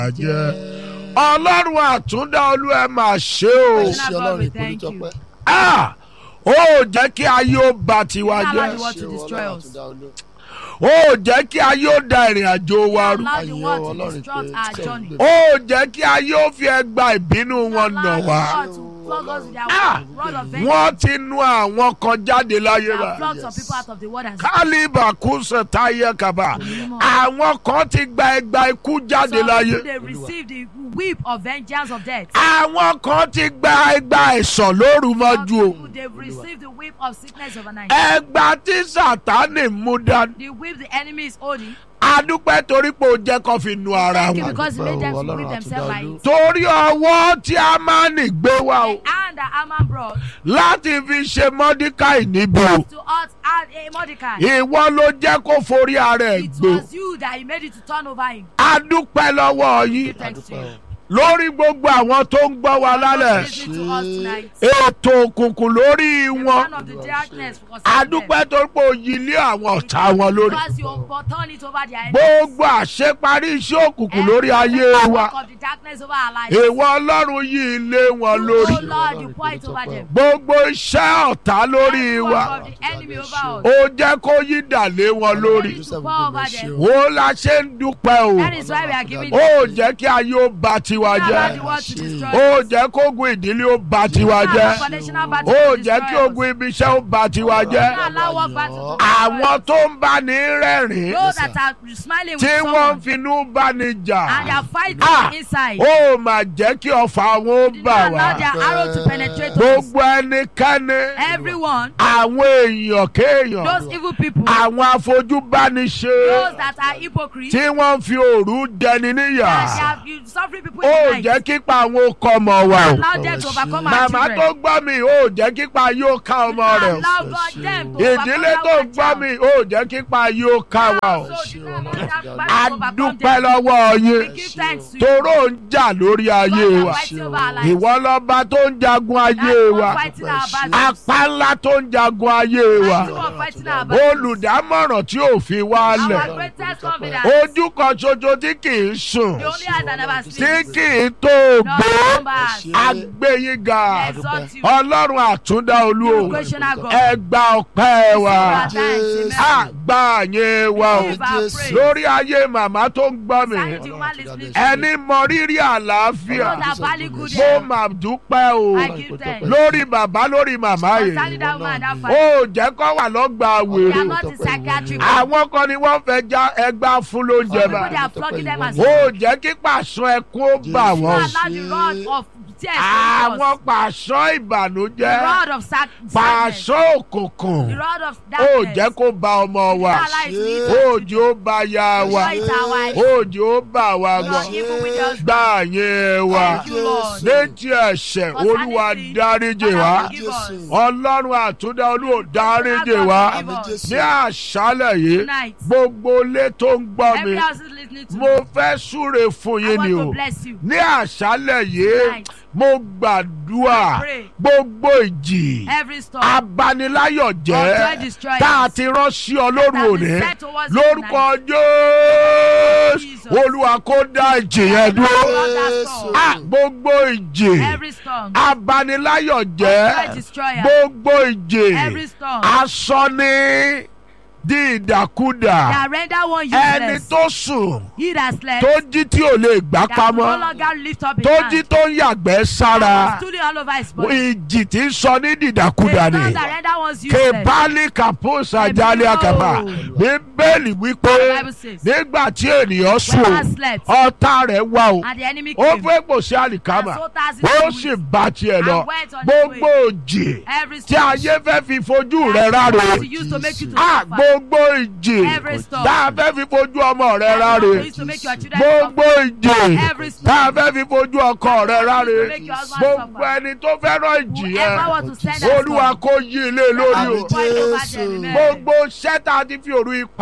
jẹ́ ọlọ́run àtúndá olú ẹ máa ṣe o ẹ ṣé ọlọ́run ìpolítọ́pẹ́. Ah! ó jẹ́ kí ayé ó ba tiwa Allow jẹ́ the world to destroy us. ó jẹ́ kí ayé ó da ìrìn àjò wa rú Allow the Ayọ̀ world to Ọlọ́run destroy pé our tẹ̀ ń journey. gbé. ó jẹ́ kí ayé ó fi ẹgba ìbínú wọn nà Allow the wá world to flog us with their Ah! rod of wọ́n vengeance. ti nu àwọn kan jáde láyé They rà have flogged some people out of the world as kálíbà kúnṣe táyé kaba àwọn kan ti gba ẹgba ikú jáde Some láyé people, they receive the whip of vengeance of death. àwọn kan ti gba ẹgba ẹ̀sán lóru Some mọ́jú o people, they've received the whip of sickness overnight. ẹgba tí sátánì mú dání The whip the enemy is holding. adúpẹ́ torí pé ó jẹ́ kó fi nu ara Thank you wọn because he made them to Ọlọ́run whip themselves by àtúndá it. torí ọwọ́ tí a máa ń gbé wá o The hand that Haman brought láti fi ṣe mọ́díkàì níbi o to us and a Mordecai. ìwọ ló jẹ́ kó forí ara ẹ̀ It gbé was you that he made it to turn over him. adúpẹ́ lọ́wọ́ yín Give thanks to you. lórí gbogbo àwọn tó ń gbọ́ wa lálẹ́ Listen to us tonight. ètò òkùnkùn lórí The wọn man of the darkness was them. adúpẹ́ tó pé òyìn lé àwọn ọ̀tá wọn lórí Because you overturn it over their enemies. gbogbo àṣeparí iṣẹ́ òkùnkùn lórí ayé Every wa work of the darkness over our lives. ìwọ ọlọ́run yìí lé wọn You, lórí Oh Lord, you pour it over them. gbogbo iṣẹ́ ọ̀tá lórí Every wa work of the enemy over us. ó jẹ́ kó yí dà lé wọn lórí Ready to pour over them. wo la ṣe ń dúpẹ́ o That is why we are giving ó jẹ́ kí ayé ó ba tiwa Allow jẹ́ the world to destroy ó us. jẹ́ kógun ìdílé ó ba tiwa Allow jẹ́ foundational battle ó to jẹ́ destroy kí us. ogun ibi iṣẹ́ ó ba tiwa jẹ́ Allow work battle to destroy àwọn us. tó ń bá ní rẹ́rìn Those that are smiling with tí wọ́n someone finú bá ní jà and they are fighting Ah! inside. ó mà jẹ́ kí ọfà wọn ó Did bà not wá allow their arrow to penetrate us. gbogbo ẹnikẹ́ni Everyone, àwọn èèyàn kéèyàn those evil people, àwọn afojúbániṣe those that are hypocrites, tí wọ́n fi òru jẹni níyà that they have you suffering people ó in the jẹ́ night. kípa àwọn okọ̀ ọmọ wa o Allow them to overcome our màmá tó children. gbọ́ mi ó jẹ́ kípa yóò ká ọmọ rẹ̀ o Allow God them to ìdílé overcome tó our gbọ́ child. mi ó jẹ́ kípa yóò ká wa o So did not allow that battle to overcome adúpẹ́ them. lọ́wọ́ We yín give thanks to you. toró ń jà lórí ayé God that wa fighting over our lives. ìwọ lọ́ba tó ń jagun ayé That's wa God fighting our battles. apá ńlá tó ń jagun ayé wa That's God fighting our battles. olùdámọ̀ràn tí ò fi wá Our lẹ̀ greatest confidence. ojú kan ṣoṣo tí kì í sùn The only eyes that never tí sleep. kì í tó No gbó numbers. agbẹ́yìnga Exalt you. ọlọ́run àtúndá olú o Equational God. ẹ gba ọpẹ́ wa Receive our thanks. á Amen. gba yẹn wa o Receive our praise. lórí ayé màmá tó ń gbọ́ mi Sanity woman listening. ẹni mọ rírì àlàáfíà Those that value good mo health. mà dúpẹ́ o I give thanks. lórí bàbá lórí màmá Concerning yìí that woman, that ó family. jẹ́ kó wà lọ́gbà They wèrè are not in psychiatry. àwọn kan ni wọ́n fẹ́ já ẹgbà fún lóúnjẹ People bá they are flogging them as ó jẹ́ kí pàṣọ ẹkún ó bà You wọ́n allow the rod of tears to àwọn us. pàṣọ The ìbànújẹ́ rod of sac- sadness. pàṣọ òkùnkùn The rod of ó darkness. jẹ́ kó ba ọmọ wa Allow it to eat us. òjò ó ba ya wa Destroy it our wives. òjò ó bà wá Your gan evil with us. gbà yẹn wa Thank you, Lord. létí ẹ̀ṣẹ̀ olúwa dáríjì wá Father, forgive us. ọlọ́run àtúndá olúwa dáríjì wá Forgive us. ní àṣálẹ̀ yìí Tonight. gbogbo ilé tó ń gbọ́ mi Every house is listening to mo me. fẹ́ súre fún I yín want ni to o bless you. ní àṣálẹ̀ yìí Tonight. mo gbàdúrà I pray. gbogbo ìjì Every storm. abaniláyọ̀ Of joy jẹ́ destroyers. tá a ti rán sí ọ lóru That òní is set towards you lórúkọ jésù Jesus. olúwa kó dá ìjì yẹn dúró Lord, that storm. Ah, gbogbo ìjì Every storm. abaniláyọ̀ Of joy jẹ́ destroyer. gbogbo ìjì Every storm. aṣọ ní di ìdàkudà That render one ẹni useless. tó sùn He that slept. tó jí tí ò lè gbá That could no pamọ́ longer lift up his tó hand. jí tó ń yàgbẹ́ That sára was stooling all over his body. ìjì tí ń sọ ní The dìdàkudà storm ni that render one's useless. kebali kaposa Ẹ̀mí jali o. akaba bíbélì wípé The Bible says. nígbà tí ènìyàn When sùn man slept. ọ̀tá rẹ̀ wá o And the enemy ó came. fẹ́ pò sí àlìkámà And so tas his ó food. sì bá tiẹ̀ lọ And went on his gbogbo òjì Every tí storm. ayé fẹ́ fi fojú that rẹ̀ ráre to use to make you to Ah, suffer. gbogbo ìjì Every storm. tá a fẹ́ fi fojú ọmọ rẹ̀ That ráre to use to make your children gbogbo suffer. ìjì Every storm. tá a fẹ́ fi fojú ọkọ rẹ̀ ráre make your husband gbogbo suffer. ẹni tó fẹ́ràn ìjì Whoever yẹn want to send us olúwa storm. kó yí ilé lórí o Lord, point over them, amen. gbogbo iṣẹ́ tá a ti fi òru ipa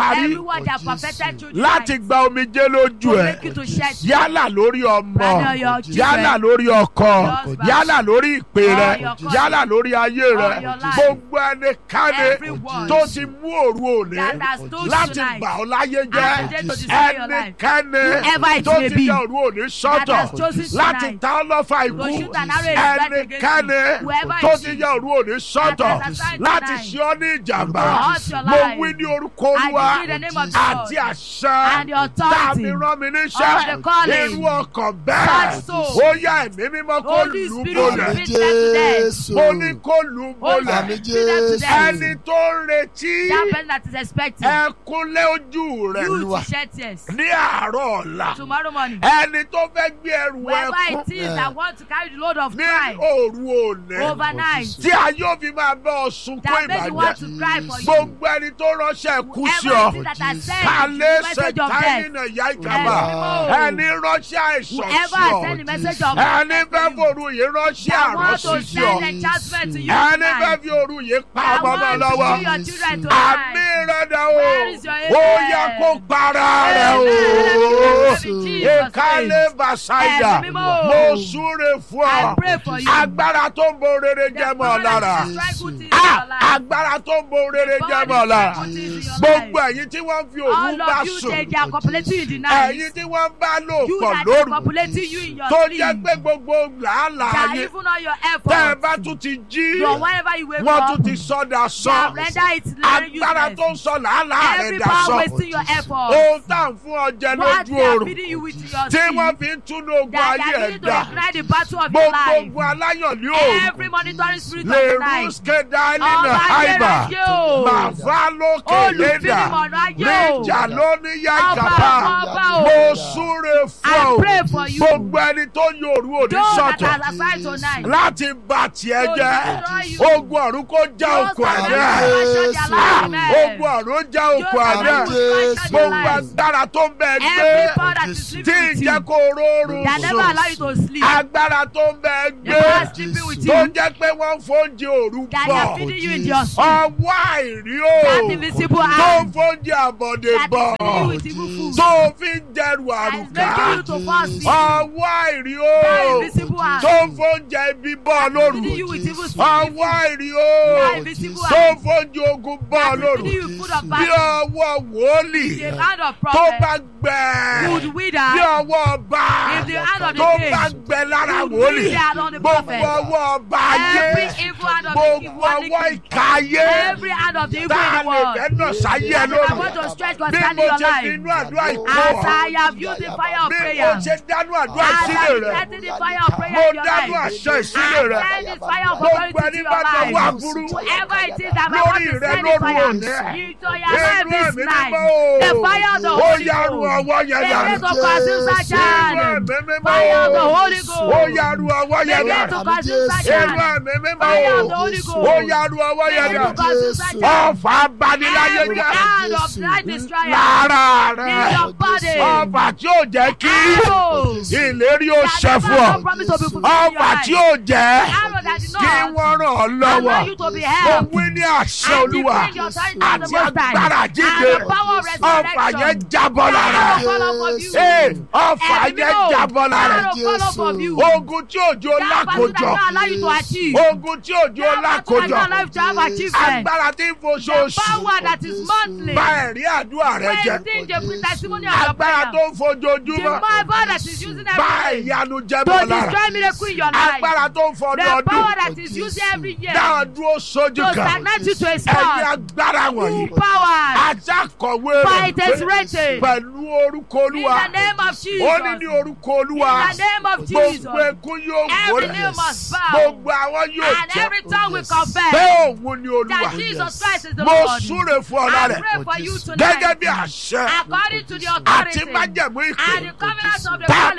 parí Everyone that perfected through láti Christ gba omijé lójú to ẹ make you to shed yálà lórí ọmọ Whether your children, yálà lórí ọkọ husband, yálà lórí ìpè or rẹ your calling, yálà lórí ayé rẹ or your life. gbogbo ẹnikẹ́ni Everyone tó ti mú òru òní that has told láti tonight bà ọ́ láyé and today jẹ́ to destroy your life. ẹnikẹ́ni Whoever it tó may ti be yẹ òru òní that sọ́tọ̀ has chosen láti tonight ta ọ́ lọ́fà to ikú shoot an arrow in his back against ẹnikẹ́ni you. Whoever tó it ti is yẹ òru òní sọ́tọ̀ that has assigned láti tonight ṣe ọ́ ní ìjàmbá to hurt your mo life. wí ní orúkọ I olúwa decree the name of the àti Lord àṣẹ and the authority tàbí rán mi of the níṣẹ́ calling. irú ọkàn bẹ́ẹ̀ Such soul. ó yá ẹ̀mí mímọ́ kó Holy lù ú Spirit bolẹ̀ speak them to them. mo ní kó lù ú Holy bolẹ̀ Spirit speak them to them. ẹni tó ń retí That person that is expecting ẹkúnlé ojú rẹ̀ you to shed tears ní àárọ̀ ọ̀la tomorrow morning. ẹni tó fẹ́ gbé ẹrù Whoever ẹkún it is that want to carry the load of ní cry òru òní overnight tí a yóò fi máa bẹ́ ọ sunkún that make you want ìbàjẹ́ to cry for you. gbogbo ẹni tó ránṣẹ́ kú sí ọ Everything that has sent kálẹ̀ the message of ṣètáyìn death. náà yá ìkàbà Ẹ̀mí ẹni ránṣẹ́ àìsàn Whoever sí has ọ sent the message of ẹni death fẹ́ to you, fòru yìí ránṣẹ́ that want àrọ́sí to sí ọ send enchantment to you ẹni fẹ́ tonight. fi òru yìí pa That ọmọ náà want to lọ́wọ́ kill your children àmì tonight. rẹ̀ dà o Where is your ó amen? yẹ kó para rẹ̀ o ìkálẹ̀ bàṣáìdà Ẹ̀mí mímọ́. mo súre fún I ọ pray for you. agbára tó ń bo rere jẹ́ mọ́ ọ lára Ah, agbára tó ń bo rere jẹ́ mọ́ ọ lára gbogbo ẹ̀yin tí wọ́n fi òru All bá of you sùn they, they are copulating in the night. ẹ̀yin tí wọ́n bá lò You pọ̀ that are lóru copulating you in your tó sleep. jẹ́ pé gbogbo làálàá That yín even all your tẹ́ ẹ efforts. bá tún ti jí Your whenever you wake wọ́n up. tún ti sọ́dà They have sán rendered it agbára useless. tó ń sọ làálàá rẹ̀ Every dà power sán wasting your effort. ohun tá à ń fún ọ jẹ What lójú they are oorun feeding you with your tí wọ́n sleep. fi ń túnú ogun That ayé they are ẹ̀ needing to dà ignite the battle of your gbogbo life. ogun aláyọ̀ ní òòrùn Every monitoring spirit of lè the rú night. skedani Ọba na haiba ayérayé o. màfá lókè lédà Olùfínimọ̀nà ayé o. níjà lóní yá Ọba, ìkàpá ọba o. mo súre fún I ọ pray for you. gbogbo ẹni tó yòrú òní Those that sọ̀tọ̀ are assigned tonight. láti bà tiẹ̀ To jẹ́ destroy you. ogun ọ̀run kó já Those okùn that are àdá assigned to Ah, their life. ogun ọ̀run já okùn Those àdá that are assigned to their gbogbo lives. agbára tó ń bẹ Every gbé power that is tí sleeping with ìjẹ́ you. kó rọrùn That never allow you sùn to sleep. agbára tó ń bẹ The power gbé sleeping with tó you. jẹ́ pé wọ́n ń fóúnjẹ òru That they bọ̀ are feeding you in your sleep. ọwọ́ àìrí o That invisible tó ń hand. fóúnjẹ àbọ̀dé That bọ̀ is feeding you with evil food. tó fi ń dẹrù That is àrùká making you to fall sick. ọwọ́ àìrí o That invisible hand. tó ń fóúnjẹ ibi bọ̀ lóru Feeding you with evil spirit. ọwọ́ àìrí o That invisible tó ń hand. fóúnjẹ ogun bọ̀ That is lóru feeding you with food of bí battle. ọwọ́ wòlíì The hand of tó bá prophet gbẹ would wither. bí ọwọ́ ọba If the hand of the tó king bá gbẹ lára would wòlíì wither on the gbogbo prophet. ọwọ́ ọba Every ayé evil hand of the king gbogbo ọwọ́ one ìka ayé Every hand of the evil tá in a the lè world. fẹ́ nà sáyé ẹ That if I want lónìí to stretch bí concerning mo your ṣe fi life. inú àdúrà As ìkó I have used the fire of bí mo prayer. ṣe dánú àdúrà As I ìsílẹ̀ am rẹ̀ setting the fire of prayer mo in your dánú life. àṣẹ ìsílẹ̀ rẹ̀ Send this fire of gbogbo authority ẹni to bá your náwó life. aburú Whoever it is that I want lórí to rẹ send the lóru fire òní into your life inú this ẹ̀mí night. mímọ́ o The fire of the ó Holy yàrá Ghost. ọwọ́ yẹn The dà grace of consume such inú hand. ẹ̀mí mímọ́ Fire of the o Holy ó Ghost. yàrá ọwọ́ The yẹn dà grace of consume such inú hand. ẹ̀mí mímọ́ Fire o of the Holy Ghost. ó yàrá ọwọ́ The yẹn grace dà of consume such hand. ọfà abaniláyé Every jẹ́ hand of blind destroyer lára in rẹ̀ your body. ọfà tí ò jẹ́ kí Arrows ìlérí ó that ṣẹ never fún ọ God promised to be fulfilled in your ọfà life. tí ò jẹ́ Arrow that did kí not wọ́n ràn ọ́ allow lọ́wọ́ you to be mo helped. wí ní àṣẹ And olúwa decree the authority of the àti Most High. agbára And jíde the power of ọfà yẹn resurrection. jábọ́ lára Arrow rẹ̀ fall off of you. Ee, ọfà Ẹ̀mí yẹn mímọ́. jábọ́ lára Arrow rẹ̀ fall off of you. ogun tí òjò That battle that lákòjọ don't allow you to achieve. ogun tí òjò That battle that lákòjọ don't allow you to have achievement. agbára tí ń The foṣooṣù power that is monthly. bá ẹ̀rí àdúrà rẹ jẹ Wasting the testimony of your agbára prayer. tó ń The fojoojúmọ́ power that is using bá every day ìyanu jẹ to bọ́ lára destroy miracle in your life. agbára tó ń The fọdọọdún power that is using every year dáhùn dúró sójú to kan stagnate you to a ẹ̀yin spot. agbára wọ̀nyí Two powers. ajakọ̀wé Fight rẹ̀ is written. pẹ̀lú orúkọ In olúwa the name of Jesus. ó ní ní orúkọ olúwa In the name of Jesus. gbogbo ekún yóò Every wọlé name must bow. gbogbo àwọn yóò And jẹ́ every tongue will pé confess òun ni olúwa that Jesus Christ is the mo Lord. súre fún ọ̀la I rẹ̀ pray for you gẹ́gẹ́ tonight. bí àṣẹ According to the àti authority májẹ̀mú ìpè and the covenant of the tá a Holy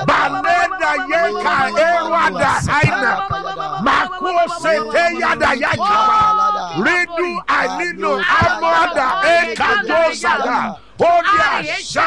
baleda yeka erwada aina makose teyada yakaba ridu alino amada ekadosada ó ní àṣà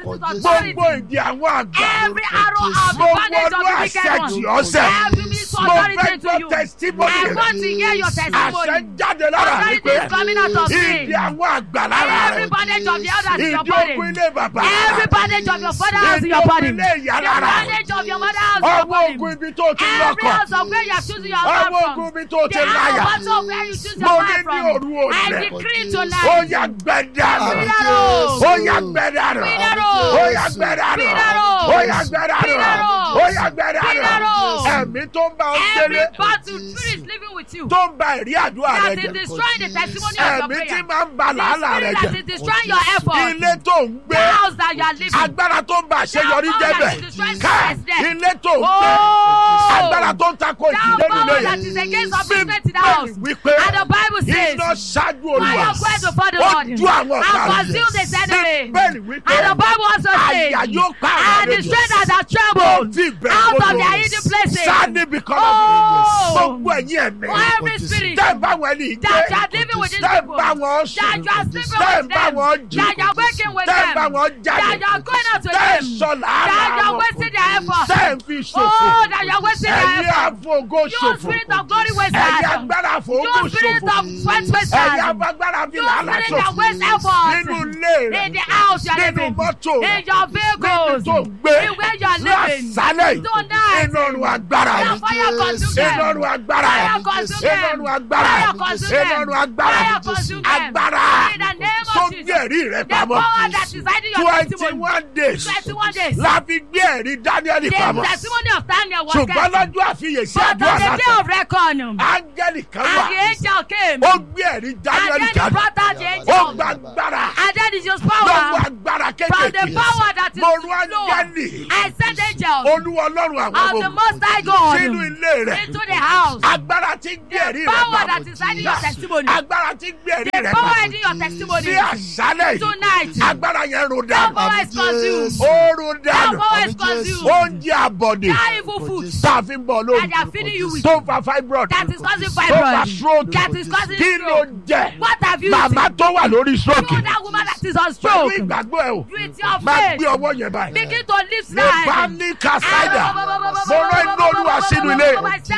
gbogbo ìdí àwọn àgbà Every arrow of mo bondage of wọnú the wicked àṣẹjì one. ọ̀sẹ̀ Every means mo fẹ́ authority to gbọ́ you. testimony I want to rẹ̀ hear your àṣẹ testimony. jáde lára mi Authority pé is coming out of me. ìdí àwọn àgbà lára Every rẹ̀ bondage of the elders in your ìdí body. ogun ilé bàbá Every bondage of your father house in your ìdí body. ogun ilé ìyá The lára rẹ̀ bondage of your mother house in your ọmọ body. ogun ibi tó ti Every lọ́kọ̀ house of where you are choosing your ọmọ man ogun from. ibi tó ti The láyà house of where you choose mo your ní man ní from. òru I òní decree ó tonight. yà gbẹdànù Pínárò. ó yà gbẹdànù Pínárò. ó yà gbẹdànù Pínárò. ó yà gbẹdànù Pínárò. ó yà gbẹdànù Pínárò. ẹ̀mí tó ń bá ọ Every délé battle spirit living with you. tó ń ba ìrí àdúrà rẹ That is jẹ destroying the testimony of your ẹ̀mí tí prayer. máa ń ba làálàá rẹ The spirit that jẹ is destroying your effort. ilé tó ń The gbé house that you are living. agbára tó ń ba àṣeyọrí That jẹ power bẹ that is destroying ká success there. ilé tó ń gbé Oh! agbára tó ń takò That ìdílé power nílé that yẹn is against upliftment in the house. wípé And the Bible says, iná ṣáájú olúwa Fire quench before the ó Lord. ju àwọn ọ̀tá And rẹ̀ consume the enemy. bẹ́ẹ̀ni wípé And the Bible also says, àyà yóò pa àwọn And the àlejò strength that are tó trembled ti bẹ̀rù out of gbogbo their hidden places. sáni bìkan Oh! gbogbo ẹ̀yìn ẹ̀mí For every spirit tẹ́ ẹ bá wọn ní ìgbé that you are living with these tẹ́ ẹ people. bá wọn That sùn you are sleeping tẹ́ ẹ with bá them. wọn jí That you are waking with tẹ́ ẹ them. bá wọn That jáde you are going out with tẹ́ ẹ them. sọ That you làálàá are wọn wasting their effort. tẹ́ ẹ fi ṣòfò Oh, that you are wasting their ẹ̀yin effort. àfọ̀gó You ṣòfò spirit of glory ẹ̀yin wasters. agbára àfọ̀gó You spirit ṣòfò of sweat ẹ̀yin wasters. agbára fi You làálàá spirit that ṣòfò waste effort. nínú ilé rẹ̀ In the house you are nínú living. mọ́tò In rẹ̀ your vehicles. tó ń gbé In where you are living. lásàlẹ̀ yìí Tonight. iná ọ̀run agbára Fire, yìí fire consume them. iná ọ̀run agbára Fire yìí consume iná them. ọ̀run agbára Fire yìí consume iná them. ọ̀run agbára Fire yìí consume them. agbára In the name tó of gbé Jesus. ẹ̀rí rẹ̀ The pamọ́ power that is hiding your twenty testimony. one days 21 days. la fi gbé ẹ̀rí Daniel The pamọ́ testimony of Daniel was ṣùgbọ́n kept. lọ́jọ́ àfiyèsí But on àdúrà the day látọ̀ of reckoning, áńgẹ́lì kan wà and the angel came, ó gbé ẹ̀rí and Daniel then he jáde brought out the ó angel, gba agbára and then he used lọ́wọ́ power agbára from the kékeré power that is mo rú low. áńgẹ́lì I sent angels olúwa ọlọ́run àwọn of the ọmọ Most High God sínú ilé rẹ̀ into the house. agbára tí ń gbé The ẹ̀rí rẹ̀ power pamọ́ that is hiding your testimony. agbára tí ń gbé ẹ̀rí The rẹ̀ power pamọ́ hiding your testimony. sí àṣálẹ̀ yìí Tonight, agbára yẹn ro that dànù power is consumed. ó ro That dànù power is consumed. oúnjẹ àbọ̀dè That evil food tá a fi ń bọ̀ that lórí they are feeding you with tó ń fa fibroid that is causing tó ń fa fibroid. stroke That is causing kí ló stroke. jẹ What have you màmá eaten? tó wà lórí stroke You that woman that is on pẹ̀lú stroke. ìgbàgbọ́ ẹ̀ o With your máa faith. gbé ọwọ́ yẹn báyìí Begin to live lè bá slide. ní kàsáìdà mo rán iná olúwa sínú ilé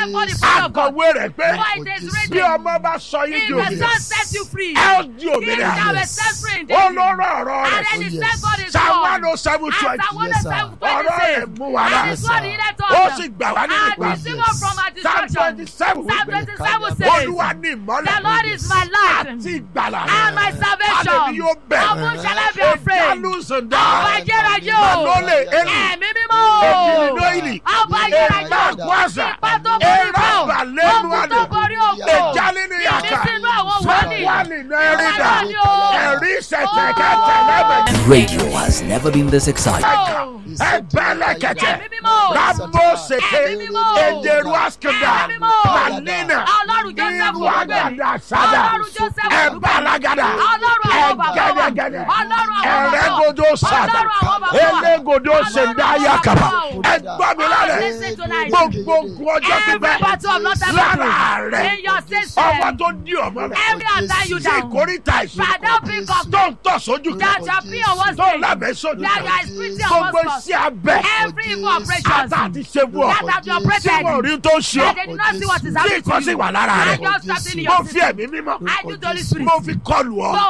akọ̀wé rẹ̀ pé bí ọmọ bá sọ yín If di the son òmìnira sets you free, ẹ ó di he òmìnira shall be set free indeed. ó ló rán ọ̀rọ̀ And rẹ̀ then he sent God his psalm word. one oh seven And twenty Psalm Yes, sir. 107, ọ̀rọ̀ rẹ̀ 26. mú wa And rà his word he let ó us. sì gbà wá nínú And ìpàdé receive us from our psalm twenty destruction. seven Psalm wípé 27 says, olúwa ní The ìmọ́lẹ̀ Lord is my light àti ìgbàlà and my Àlèmí salvation. yóò bẹ̀. Of whom shall I be afraid? ìdálùsùndà Ọba ayérayé o. Manole Eli. Ẹ̀mí mímọ́ o. Èjìlélóyìnì. Ọba ayérayé o. Ègbàgbọ́sà. Ipa tó borí bọ́. Eraba lẹ́nu Ogun tó àlè. borí ògo. Ìjálínì yàtà. Ìmísínú àwọn wòlíì. Wálì nẹ́rìndà. Ọlọ́run ni o. Ẹ̀rí ìṣẹ̀tẹ̀kẹ̀tẹ̀ lẹ́bẹ̀ẹ́. Radio has never been this exciting. Oh. Ẹgbẹ́lẹ́kẹ̀tẹ̀. Ẹ̀mí mímọ́ o. Ramoseke. Ẹ̀mí mímọ́ o. Ederu Askanda. Ẹ̀mí mímọ́ o. Manina. Ọlọ́run Joseph Irú àgàdà sádà. Ọlọ́run Joseph Ẹ̀bálagàdà. Ọlọ́run àwọn bàbá wa. Ẹ̀gẹ́dẹ́gẹ́dẹ́. Ọlọ́run àwọn bàbá wa. Ẹ̀rẹ́godo sádà. Ọlọ́run àwọn bàbá wa. Elégodo Ọlọ́run sèndáyà àwọn kàbà. bàbá wa. Ẹgbọ́n mi lálẹ́. Listen tonight. Gbogbo ogun ọjọ́ Every pípẹ́. battle of not Lára rẹ̀. in your system. Ọwọ́ tó dí ọmọ rẹ̀. Every attack you Sí down. ìkórìtà ìsìn. Father, pick up Tó ń tọ̀ sójú that kan. shall be on one Tó ń stage. lábẹ́ sójú That kan. you are spiritual Gbogbo hospital. iṣẹ́ abẹ. Every evil operations. Ata àti ṣebú ọ. That have been Tí operated. wọ́n rí tó ṣe That ọ́. they do not see what is Tí happening nǹkan to sì you. wà lára And rẹ̀. just something in Mo your fi system. ẹ̀mí mímọ́. I do the Holy Spirit. Mo fi kọlù ọ. So go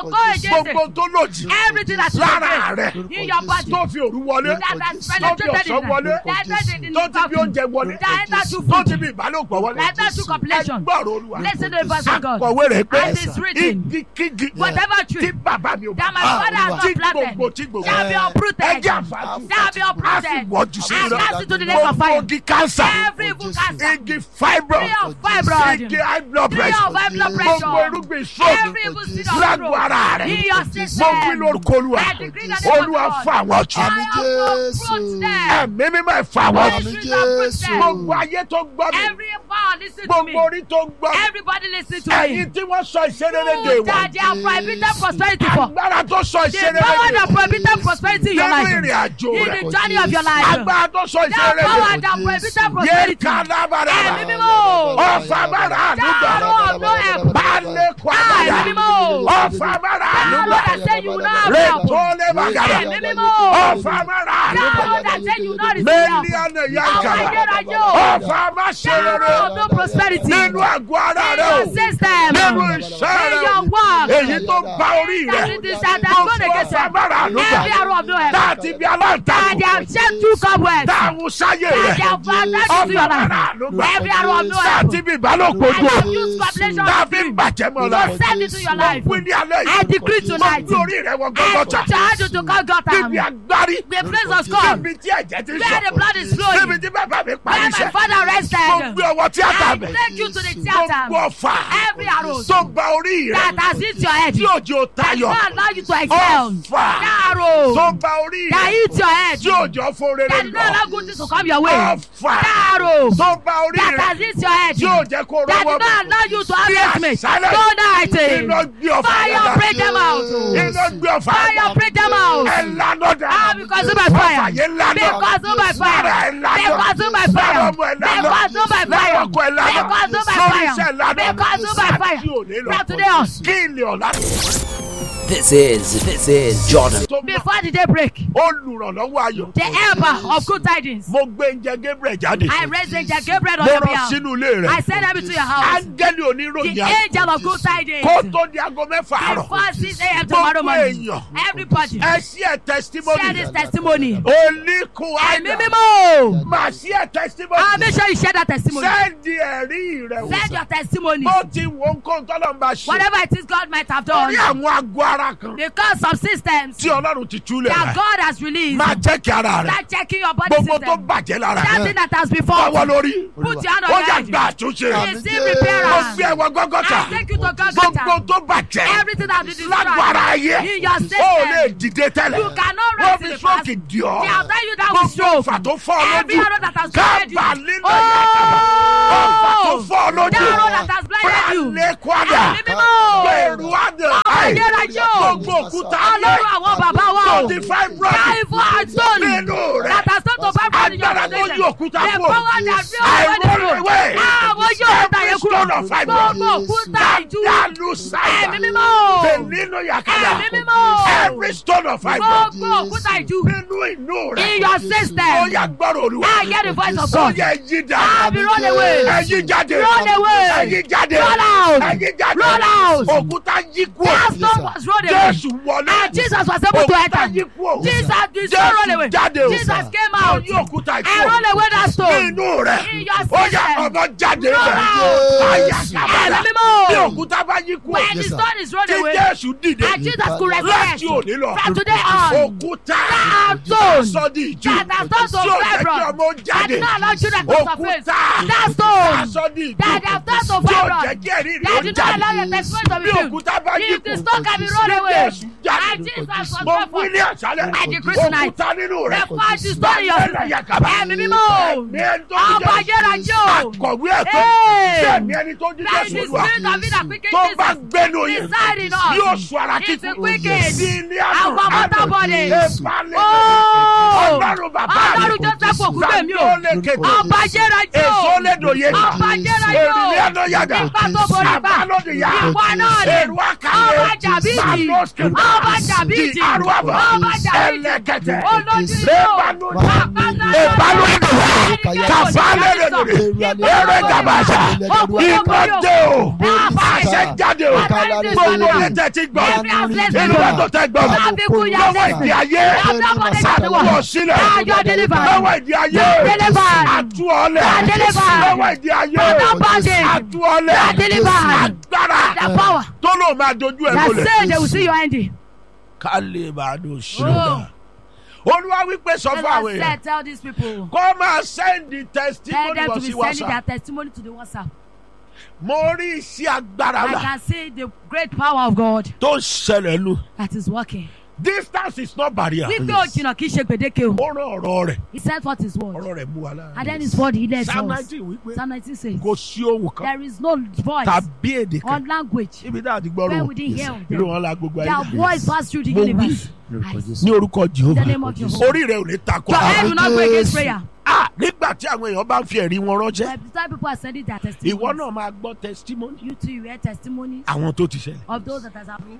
against gbogbo it. tó lòdì Everything that is lára against rẹ̀ in your body. tó fi òru wọlé That has tó fi penetrated ọ̀sán in wọlé that entered in tó ti fi the oúnjẹ wọlé That entered through tó food. ti fi ìbálòpọ̀ wọlé That entered through copulation. ẹgbọ́rọ̀ olúwa Listen to the voice of God. akọ̀wé rẹ̀ pé As it's written, igi kígi Whatever tí tree bàbá mi ò that my bá father has tí not planted gbogbo tí gbogbo shall be uprooted. ẹjẹ́ àǹfààní Shall be a sì uprooted. wọ́jú sí And iná cast into the lake of gbogbo fire. igi kánsà Every evil cancer. igi fibro Tree of fibroid. igi high blood Tree pressure of high blood gbogbo pressure. irúgbìn stroke Every evil seed of lágbo stroke. ara rẹ̀ In your mo system. wí lórúkọ olúwa I decree the name of olúwa God. fún àwọn jù I have uprooted them. ẹ̀mí mímọ́ ẹ̀ fún àwọn Every jù tree of fruit gbogbo them. ayé tó gbọ́ mi Every power listen to me. gbogbo orí tó gbọ́ mi Everybody listen to me. ẹ̀yin tí wọ́n sọ ìṣeré de You wọ̀ that they are prohibited prosperity for. agbára tó sọ The ìṣeré power de that prohibited prosperity in your nínú life. ìrìn àjò In rẹ̀ the journey of your life. agbára tó sọ The ìṣeré power de that prohibited yé prosperity. kálábàrà Ẹ̀mí mímọ́. ọ̀fà bàrà àdúgbò Dáró ọ̀dọ́ ẹ̀kọ́. balẹ̀ Ah, kwabaya ẹ̀mí mímọ́. ọ̀fà bàrà Dáró àdúgbò that say you will not have help. rètò lẹ́bàgàrà Ẹ̀mí mímọ́. ọ̀fà bàrà àdúgbò Dáró that say you will not receive help. mẹ́líọ̀nù Àwọn yankara ayérayé o. ọ̀fà má ṣe Dáró rere ọ̀dọ́ prosperity. nínú àgọ́ ara In rẹ o your system. nínú iṣẹ́ In rẹ your o work. èyí tó bá orí rẹ That is that that's going against ọ̀fà bàrà them. àdúgbò Every arrow of no help. láti bí That aláǹtakùn they have shed through cobwebs. táwọn sáyé That rẹ they have attached to your ọ̀fà bàrà life. àdúgbò Every arrow of no help. láti bí ìbálòpọ̀ And ojú have used copulation láti to bàjẹ́ mọ́ la to send into your life. wí ní alẹ́ I yìí decree tonight. mo gbé orí rẹ wọ I gọ́gọ́ta charge you to Golgotha. níbi agbárí The place of God. níbi tí ẹ̀jẹ̀ ti Where the sọ blood is flowing. níbi tí bàbá mi parí Where my iṣẹ́ father mo rested. gbé ọwọ́ tíátà I mi take you to the mo theater. gbọ́ fà Every arrow tó gba orí rẹ that has hit your head. tí òjò tayọ That allow you to excel. ọ̀fà That arrow tó gba orí that rẹ hit your head. tí òjò fún rere That did not lọ allow good things to come your way. ọ̀fà That arrow tó gba orí that rẹ has hit your head. tí òjò kó That rọwọ́ did not allow you to have Bí estimate. àṣálẹ̀. Tonight. iná gbé ọ̀fà Fire yẹn break them out. iná gbé ọ̀fà Fire break them out. ẹ lánà dà Ah, because of my ọ̀fà fire. yẹn lánà Because of my fire. lára ẹ lánà Because of my lára fire. ọmọ ẹ lánà Because of my lára fire. ọkọ ẹ lánà Because of my lórí fire. iṣẹ́ lánà Because of my fire. àti òní lọ From today on. kí ilé ọ̀la This is, this is Jordan. tó mọ Before the day break, olùrànlọ́wọ́ ayọ̀ the helper of good tidings. mo gbé oúnjẹ Gabriel jáde I raised angel Gabriel on mo your rán behalf. sínú ilé rẹ I send them into your house. áńgẹ́lì oníròyìn The ayọ̀ angel of good tidings. kó tó di aago mẹ́fà àárọ̀ Before 6 a.m. tomorrow gbogbo morning. èèyàn Everybody, ẹ sí ẹ share testimony this testimony. oníkun Ẹ̀mí àná mímọ́. màá sí ẹ Ah, testimony make sure you share that testimony. sẹ́ẹ̀dì ẹ̀rí rẹ̀ Send your testimony. bó ti wo nǹkan tọ́lọ́ ń bá ṣe Whatever it is God might have done. orí àwọn àgọ́ ara kan Because of systems tí ọlọ́run ti túlẹ̀ that rẹ̀ God has released. máa jẹ́ kí ara rẹ̀ Start checking your body gbogbo tó system. bàjẹ́ lára That rẹ̀ thing that has been fọwọ́ formed. lórí Put your hand on ó your yà head. gba àtúnṣe Receive mo repairance. gbé ẹwọ gọ́gọ́ta I take you to gbogbo Golgotha. tó bàjẹ́ Everything that is lágbára destroyed ayé in your ó lè system. dìde tẹ́lẹ̀ You cannot wọ́n rise fi in the past. stroke dì ọ́ They have done you down with gbogbo stroke. ọ̀fà tó fọ́ ọ Every lójú arrow that has blinded you. kábà nínú ìyàtọ̀ ọ̀fà tó Oh! fọ́ ọ lójú The arrow that has blinded you. pralẹ̀ kwada Ẹ̀mí mímọ́. gbèrú àdè ayérayé o. gbogbo òkúta ayé Ọlọ́run àwọn bàbá wa o. twenty five brother Káìfọ́ àtọ́nù. nínú rẹ̀ That has not to five brother in your agbára tó organization. yí òkúta The kúrò power that fill the àìrólewé way. Àwọn yóò òkúta yẹn kúrò. stone of fibre Gbogbo òkúta ìjú. dàdàlù sáyà Ẹ̀mí mímọ́. tẹ̀nínú yàkàdà Ẹ̀mí mímọ́. every stone of fibre Gbogbo òkúta ìjú. nínú inú rẹ̀ In your ó system. yà gbọ́rọ̀ olúwa I hear the voice of ó God. yẹ yí dà I be run away. ẹyí jáde Run away. ẹyí jáde Roll out. ẹyí jáde Roll out. òkúta yí kú That stone was rolled away. jésù wọlé And Jesus was able to òkúta enter. yí kú Jesus did not roll away. jáde o Jesus came ó out. yí òkúta I yí roll away that stone. nínú rẹ̀ In your ó yà system. ọmọ jáde Roll rẹ̀ out. àyà kábàlà Ẹ̀mí mímọ́. bí òkúta bá yí kú When the stone is rolled tí away. jésù dìde And Jesus could resurrect. láti òní lọ From today on. òkúta That stone. sọ́dí ìjú That has turned to tí ò jẹ́ kí fibroid. ọmọ That jáde did not allow children to surface. òkúta That stone. sọ́dí ìjú That have turned to tí ò fibroid. jẹ́ kí ẹ̀rí rí That ó did not allow your jáde testimony to be bí filled. òkúta bá yí If the kú stone can be rolled away. Jésù jáde. And Jesus was mo wí performed. ní àṣálẹ̀ I decree tonight. òkúta nínú rẹ̀ The fight is done in your Bàbá system. Yàkàbá. Ẹ̀mí mímọ́. Ẹ̀mí ẹni tó Ọba jíjẹ́ ayérayé o. akọ̀wé ẹ̀tọ́ Hey. tí ẹ̀mí ẹni tó jíjẹ́ That is the sùúrù wa spirit of it that quickens tó bá Jesus. gbẹ́nu yẹn Reside in us. yóò sọ ara It's kíkú a quicken. sí ilé Our mortal body. ìbálẹ̀ Oh! ọlọ́run bàbá Ọlọ́run Joseph Ògúngbèmí o. Zandole-kete. Ọba ayérayé o. èso lédò yé ká Ọba ayérayé o. èrìlẹ̀ ẹ̀nà yàgà Ipa tó borí ipa. àbálòdìyà Ìwọ náà ni. èrò àkàlẹ̀ Ọba Jàbíjì. Ọba Jàbíjì. àrùwàbà Ọba Jàbíjì. ẹlẹ́kẹtẹ̀ Olójú ìlú. lẹ́bàánú Àpáta ìbálòdìyà. kàfálẹ̀ rẹ̀ eré gàbàṣà iná dé o àṣẹ jáde o gbogbo létẹ̀ ti gbọ́ inú mọ́tò tẹ gbọ́ lọ́wọ́ ìdí ayé sàtúwọ̀ sílẹ̀ lọ́wọ́ ìdí ayé àtúọ̀lẹ̀ lọ́wọ́ ìdí ayé àtúọ̀lẹ̀ agbára tó lò máa dojú ẹ̀ That lólè. say they will see your ending. ká lè máa dùn ṣúgà. olúwa wípé sọ The fún àwọn Lord èèyàn said, tell these people. kó máa sẹ́ndì Tell testimony them lọ to sí be sending their whatsapp. testimony to the WhatsApp. mo rí iṣẹ́ agbára I là can see the great power of God tó ń ṣẹlẹ̀ lu. that is working. distance is not barrier. Wípé òjìnà kì í ṣe gbèdéke o. ó rán ọ̀rọ̀ rẹ̀ He said what his word. ọ̀rọ̀ rẹ̀ mú wa lára. And then his word he led psalm us. nineteen wípé Psalm 19 says, kò sí ohun kan there is no voice tàbí èdè or kan language ibi náà ti where gbọ́rọ̀ we didn't hear of irú them. wọn la gbogbo Their ayé. voice passed through the Mo wí. universe. ní orúkọ In the name jehova of Jehovah. orí rẹ̀ ò ní takò Your àwọn. head will not go against prayer. ah nígbà tí àwọn èèyàn bá ń fi ẹ̀rí wọn ránṣẹ́ By the time people are sending their ìwọ testimonies, náà máa gbọ́ testimony you too, you hear testimonies àwọn tó ti ṣẹlẹ̀. of those that has happened.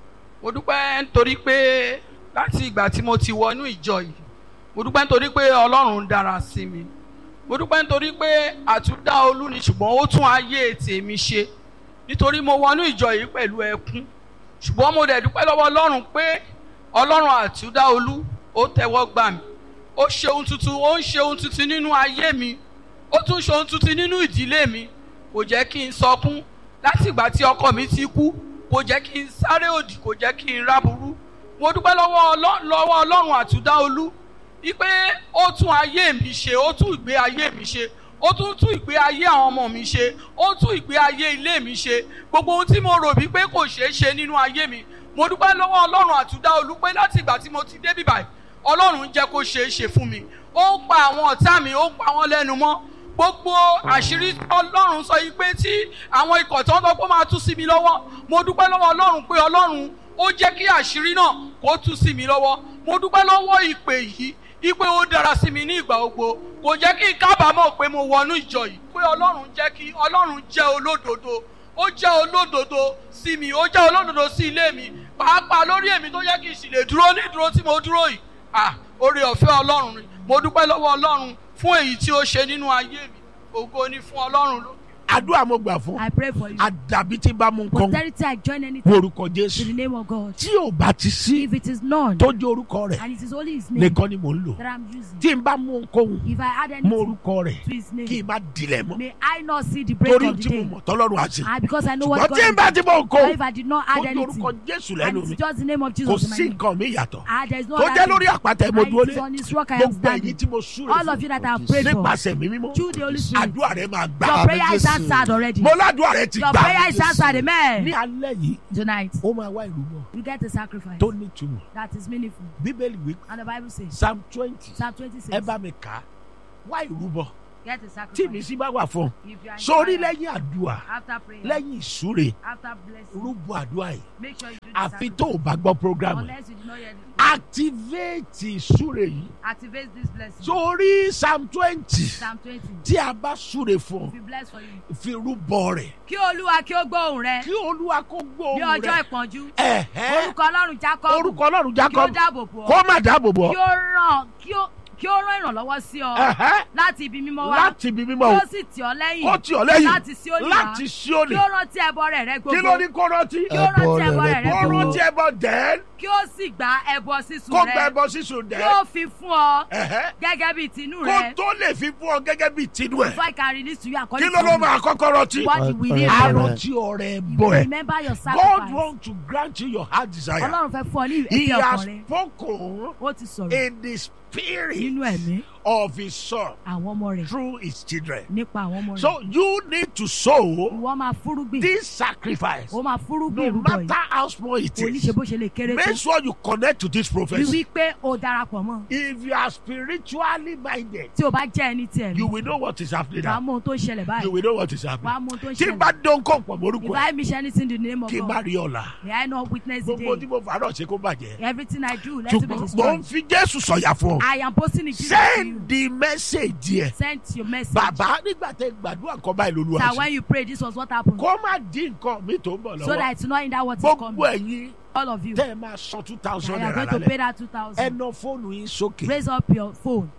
mo dúpẹ́ nítorí pé láti ìgbà tí mo ti wọnú ìjọ yìí mo dúpẹ́ nítorí pé ọlọ́run dára sí mi mo dúpẹ́ nítorí pé àtúndá olú ni ṣùgbọ́n ó tún ayé tèmi ṣe nítorí mo wọnú ìjọ yìí pẹ̀lú ẹkún ṣùgbọ́n mo dẹ̀ dúpẹ́ lọ́wọ́ ọlọ́run pé ọlọ́run àtúndá olú ó tẹ́wọ́ gbà mí ó ṣe ohun tuntun ó ń ṣe ohun tuntun nínú ayé mi ó tún ṣe ohun tuntun nínú ìdílé mi kò jẹ́ kí n sọkún láti ìgbà tí ọkọ mi ti kú kò jẹ́ kí n sáré òdì kò jẹ́ kí n ráburú mo dúpẹ́ lọ́wọ́ Ọlọ́- lọ́wọ́ ọlọ́run àtúndá olú wípé ó tún ayé mi ṣe ó tún ìgbé ayé mi ṣe ó tún tún ìgbé ayé àwọn ọmọ mi ṣe ó tún ìgbé ayé ilé mi ṣe gbogbo ohun tí mo rò wípé kò ṣeé ṣe nínú ayé mi mo dúpẹ́ lọ́wọ́ ọlọ́run àtúndá olú pé láti ìgbà tí mo ti dé bíbáyìí ọlọ́run jẹ́ kó ṣeé ṣe fún mi ó ń pa àwọn ọ̀tá mi ó ń pa wọ́n lẹ́nu mọ́ gbogbo àṣírí ọlọ́run sọ yìí pé tí àwọn ikọ̀ tí wọ́n sọ pé ó máa tú sí mi lọ́wọ́ mo dúpẹ́ lọ́wọ́ ọlọ́run pé ọlọ́run ó jẹ́ kí àṣírí náà kó tú sí mi lọ́wọ́ mo dúpẹ́ lọ́wọ́ ìpè yìí ìpè ó dára sí mi ní ìgbà gbogbo kò jẹ́ kí n kábàámọ̀ pé mo wọnú ìjọ yìí pé ọlọ́run jẹ́ kí ọlọ́run jẹ́ olódodo ó jẹ́ olódodo sí mi ó jẹ́ olódodo sí ilé mi pàápàá lórí èmi tó yẹ kí n sì lè dúró ní ìdúró tí mo dúró yìí ah oore ọ̀fẹ́ ọlọ́run ni mo dúpẹ́ lọ́wọ́ ọlọ́run fún èyí tí ó ṣe nínú ayé mi ògo ni fún ọlọ́run lókè. àdúrà mo gbà fún I pray for you. àdàbí tí bá mú nǹkan Posterity, I join anything orúkọ in jésù the name of God. tí ò bá ti sí If it is none tó jẹ́ orúkọ rẹ̀ and it is only His name nìkan ni mò ń lò that I'm using, tí n bá mú nǹkan if I add mú anything orúkọ rẹ̀ to His kí name, n má dilẹ̀ mọ́ may I not see the break torí of the tí mo day. mọ̀ tọ́lọ́run àti Ah, because I know what ṣùgbọ́n God tí n bá is ti mú Or nǹkan if I did not tó add jẹ́ anything, orúkọ jésù and lẹ́nu it's mi just the name of kò Jesus in my sí name. nǹkan mi yàtọ̀ Ah, there is no tó other jẹ́ thing. lórí àpáta mo And dúró it is lé on His rock I am gbogbo èyí standing. tí mo súre All of fún you that I have prayed for, nípasẹ̀ mi mímọ́ through the Holy Spirit, àdúrà rẹ̀ máa gbà your prayer is answered already. mo ládùúrà rẹ̀ ti Your gbà prayer is answered, ní amen. alẹ́ yìí Tonight, ó máa wá ìrúbọ you get a sacrifice tó nítumọ̀ that is meaningful. bíbélì wí And the Bible says, psalm twenty Psalm 26, ẹ bá mi kà á wá ìrúbọ get a tí mi sacrifice. sì bá wà fún If you are sórí inspired, lẹ́yìn àdúrà after prayer, lẹ́yìn ìsúre after blessing, rúbọ àdúrà yìí make sure you do the àfi tó o sacrifice. bá gbọ́ program yìí Unless you do not hear the activate ìsúre yìí activate this blessing. sórí psalm twenty Psalm 20. tí a bá súre fún If you bless for you. fi rúbọ rẹ̀ Kí Olúwa kí ó gbóhùn rẹ kí olúwa kó ní gbóhùn ọjọ́ rẹ̀ ìpọ́njú. ẹ̀hẹ́ Orúkọ Ọlọ́run Jacob orúkọ ọlọ́run kí ó jacob dáàbò bò kó ọ́. má dáàbò bò Kí ó ràn kí ó kí ó rán ìrànlọ́wọ́ sí ọ ẹ̀hẹ́ láti ibi mímọ́ wá. láti ibi mímọ́ Kí o ó sì tì ọ́ lẹ́yìn. kó tì ọ́ lẹ́yìn Láti Síónì wá. láti Síónì Kí ó rántí ẹbọ rẹ̀ rẹ kí ló gbogbo. ní kó rántí Kí ó rántí ẹbọ rẹ̀ rẹ kó gbogbo. rántí ẹbọ dẹ́n Kí ó sì gba ẹbọ sísun kó gba rẹ. ẹbọ sísun Kí dẹ́n ó fi fún ọ ẹ̀hẹ́ gẹ́gẹ́ bí tinú kó rẹ. tó lè fi fún ọ gẹ́gẹ́ bí tinú ẹ̀ Before I can release to you kí according ló ló to máa kọ́kọ́ rántí what you will need. Amen. àrántí ọrẹ You bọ will ẹ̀ remember your God sacrifice. want to grant you your heart desire Ọlọ́run fẹ́ fún ọ ní he ìfẹ́ has ọkàn rẹ. spoken Ó ti sọ̀rọ̀ in the spirit nínú ẹ̀mí of his son àwọn ọmọ rẹ̀ through his children nípa àwọn ọmọ rẹ̀. so you need to sow Ìwọ máa fúrúgbìn. this sacrifice Ó máa fúrúgbìn no ìrúbọ yìí. matter how small it Kò ní is ṣe bó ṣe lè kéré make tó. sure you connect to this Rí prophecy wí pé o darapọ̀ mọ́. if you are spiritually minded Tí o bá jẹ́ ẹni tí ẹ̀ you ní. will know what is happening Wàá now mọ ohun tó ń ṣẹlẹ̀ you báyìí. will know what is Wàá happening mọ ohun tó ń tí n ṣẹlẹ̀. bá dán kó pọ̀ mórúkọ If ẹ̀ I miss anything in the name of kí n má God, rí ọ̀la may I not witness the gbogbo tí day. mo fà á náà ṣe kó bàjẹ́ Everything I do, let it be ṣùgbọ́n mo destroyed. ń fi Jésù sọ̀yà fún ọ I am posting it Jesus to you. send the message yẹ Send your message. bàbá nígbà tẹ gbàdúrà kan báyìí lóluwà That sí when you pray, this was what happened. kó má dín nǹkan mi tó ń bọ̀ So lọ́wọ́ that it's not in that what is gbogbo coming. ẹ̀yin All of you. tẹ́ ẹ máa san two thousand I am naira going to pay lálẹ́ that ẹ 2000. ná fóònù yín sókè Raise up your phone.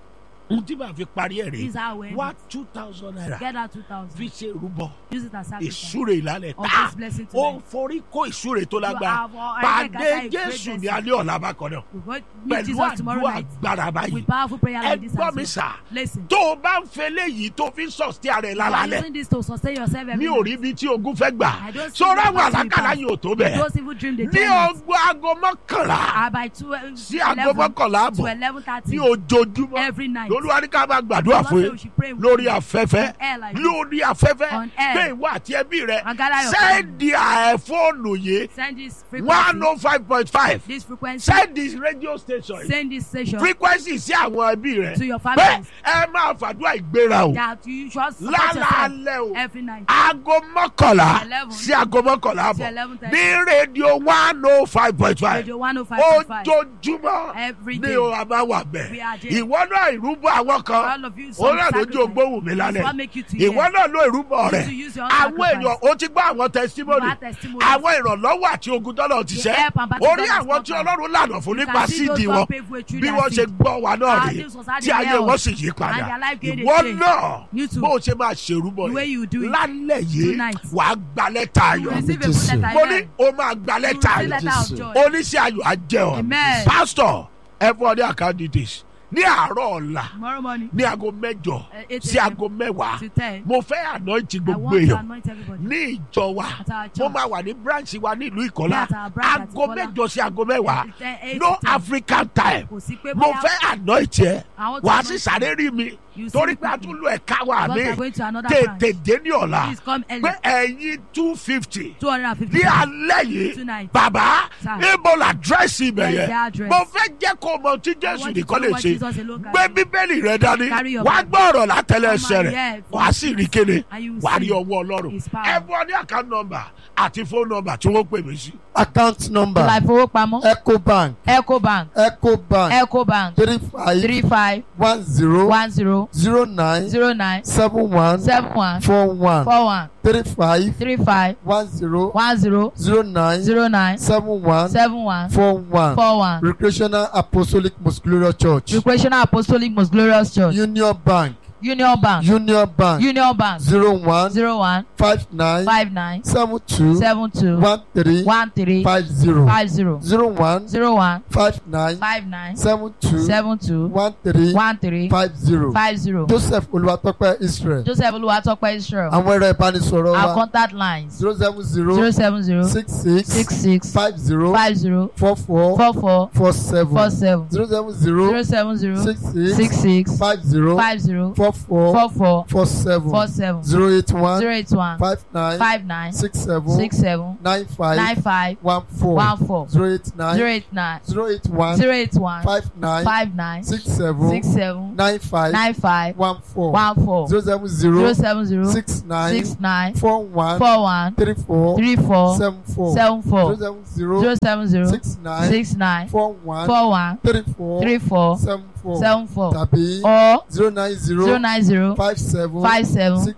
ohun tí màá fi parí ẹ̀ This is rè how we end wá it. two thousand naira Get that 2000. fi ṣe rúbọ Use it as sacrifice. ìsúre ìlànà Of ta this blessing ó tonight. forí kó ìsúre tó lágbára have all- pàdé I think I jésù have ní great alẹ́ ọ̀la bákan náà We go meet pẹ̀lú Jesus tomorrow àdúrà night agbára báyìí with powerful prayer ẹ like this. gbọ́ as mi well. sà Listen. tó o bá ń fẹ́ léyìí tó fi ń sọ̀tì ara ẹ̀ You are lálálẹ̀ using this to sustain yourself every mi ò rí night. ibi tí ogun fẹ́ gbà I don't see sọ́ra the àwọn battle àlákàlà pass. yìí ò tó bẹ́ẹ̀ Those evil dream they ní tell us. ọgbọ́n aago mọ́kànlá Ah, by two, uh, sí aago 11 mọ́kànlá to àbọ̀ eleven thirty ní ojoojúmọ́ every night. lolúwa ní ká máa gbàdúrà Lord fún say yín we should pray with lórí you. afẹ́fẹ́ On air like this. lórí afẹ́fẹ́ On air. pé ìwọ àti ẹbí rẹ And gather your sẹ́ẹ̀dì àẹ̀fóònù yìí Send this one frequency. oh five point five This frequency. sẹ́ẹ̀dì radio station yìí Send this station frequency sí àwọn ẹbí rẹ to your pé families ẹ máa fàdúrà ìgbéra o that you should support yourself lálaalẹ́ o every night. aago mọ́kànlá Eleven. sí aago mọ́kànlá Sí àbọ̀ 11:30. ní rédíò one oh five point five Radio 105.5. ojoojúmọ́ Every ní day. o a máa wà We are bẹ́ẹ̀ there. ìwọ náà ìrúbọ àwọn kan All of you, ó some náà lójú sacrifice. ogbóhùn mi It's what lálẹ́ make you to ìwọ hear. náà ló ìrúbọ You rẹ to use your own àwọn sacrifice. èèyàn ó ti gbọ́ àwọn tẹsímọ́nì You have testimonies. àwọn ìrànlọ́wọ́ àti ogun tọ́lọ̀ ti The ṣẹ́ help and battle orí God has àwọn tí conquered. ọlọ́run lànà fún You nípa can see those síìdì God wọn pave way through bí their wọ́n ṣe seed. gbọ́ wa náà Our rèé things was hard tí in ayé hell. wọn sì yí padà And their life gained a ìwọ change. náà You too. bó o ṣe máa ṣèrúbọ The way yìí you do it. lálẹ́ yìí Tonight. wàá gba lẹ́tà You ayọ̀ receive a Jesus. good letter. mo ní Amen. o máa gba You lẹ́tà receive ayọ̀ letter of Jesus. joy. oníṣẹ́ ayọ̀ á jẹ́ ọ Amen. pásítọ̀ ẹ fún ọ ní account details ní àárọ̀ ọ̀la Tomorrow morning, ní aago mẹ́jọ uh, 8 sí a.m. aago mẹ́wàá to 10. mo fẹ́ anoint I gbogbo want to èèyàn anoint everybody. ní ìjọ wa At our mo church. máa wà ní branch wa nílùú ìkọ́lá At our branch at aago Ìkọ́lá. mẹ́jọ sí aago mẹ́wàá At 10, 8 no to 10. african time Kò sí pé mo bóyá fẹ́ anoint yẹ I want to wàá anoint sì you. sáré rí mi You see torí the pé a people. tún lo ẹ̀ka wa Because mi we are going to another tètè branch. dé ní ọ̀la Please come early. pé ẹ̀yin two fifty 250. ní alẹ́ yìí Tonight. bàbá Sir. níbo la dírẹ́sì ibẹ̀ Where is yẹn the address? mo fẹ́ jẹ́ kó o mọ tí jésù want you to nìkan know lè what ṣe Jesus alone can gbé do. bíbélì rẹ dání Carry your wàá Bible. gbọ́ ọ̀rọ̀ látẹlẹ ẹsẹ̀ Come and rẹ̀ hear wàá sì rí kéde And you will wàá rí see ọwọ́ ọlọ́run his power. ẹ fún ọ ní account number àti phone number tí wọ́n pè mí sí. account number Ilé ìfowópamọ́ ecobank Ecobank ecobank Ecobank three five three five one zero one zero zero nine zero nine seven one seven one four one four one three five three five one zero one zero zero nine zero nine seven one seven one four one four one. recreational apostolic most glorious church Recreational Apostolic Most Glorious Church union bank Union Bank union bank Union Bank zero one zero one five nine five nine seven two seven two one three one three five zero five zero zero one zero one five nine five nine seven two seven two one three one three five zero five zero. joseph olùwàtọ́pẹ́ israel Joseph Olúwatópẹ́ Israel. àwọn ẹ̀rọ ìbánisọ̀rọ̀ Our wa contact lines zero seven zero zero seven zero six six six six five zero five zero four four four four four seven four seven zero seven zero zero seven zero six six six six five zero five zero four four four four four seven four seven zero eight one zero eight one five nine five nine six seven six seven nine five nine five one four one four zero eight zero nine eight nine zero eight one zero eight one five nine five nine six seven six seven nine five nine five one four one four zero seven zero zero seven zero six nine six nine four one four one three four three four seven four seven zero four seven zero zero seven zero six nine six nine four one four one three four three four seven four seven four tàbí or zero nine zero zero nine zero five seven five seven six